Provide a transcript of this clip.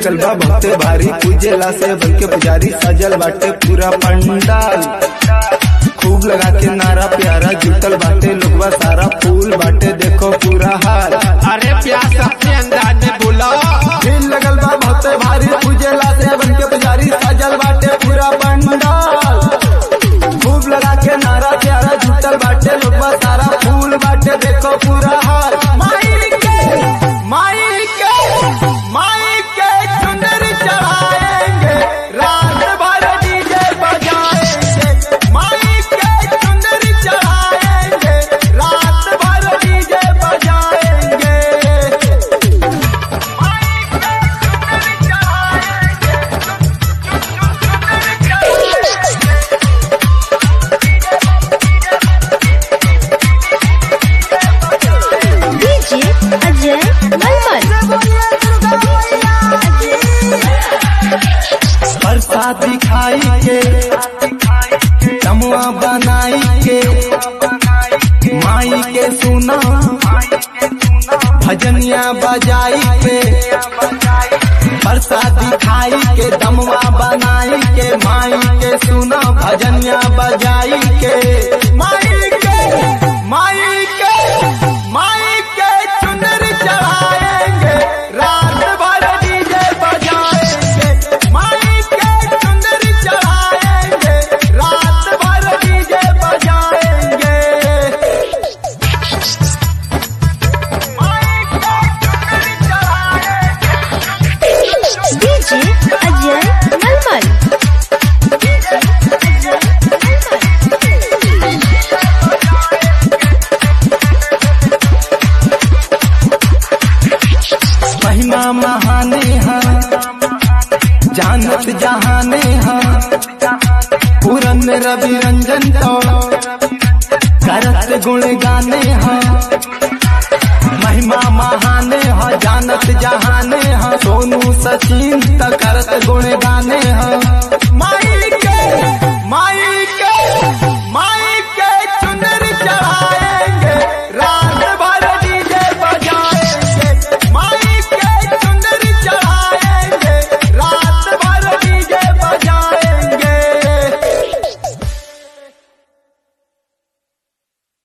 लगल बा बहुते भारी पूजेला से बन के पुजारी सजल बाटे पूरा पंडाल खूब लगा के नारा प्यारा जुटल बाटे लोगवा सारा फूल बाटे देखो पूरा हाल अरे प्यास अपने अंदाज में बोला भीड़ लगल बा बहुते भारी पूजेला से बन के पुजारी सजल बाटे पूरा पंडाल खूब लगा के नारा प्यारा जुटल बाटे लोगवा सारा फूल बाटे देखो पूरा हाल माई के माई के माई के चुनर चढ़ाएंगे रात भर डीजे बजाएंगे माई के चुनर चढ़ाएंगे रात भर डीजे बजाएंगे डीजे अजय मलमल प्रसादी खाई के तमुआ बनाई के माई के सुना भजनिया बजाई के प्रसादी खाई के दमुआ बनाई के माई के सुना भजनिया बजाई के माई के माई के माई के चुनर चढ़ाएंगे रात भर डीजे बजाएंगे माई के चुनर चढ़ाएंगे रात भर डीजे बजाएंगे माई के चुनर चढ़ाएंगे डीजे अजय मलमल डीजे अजय मलमल महिमा महाने है जानत जहाने है पूरन रवि रंजन तो करत गुण गाने हैं महिमा महाने है जानत जहाने है सोनू सचिन त करत गुण गाने हैं माई के माई के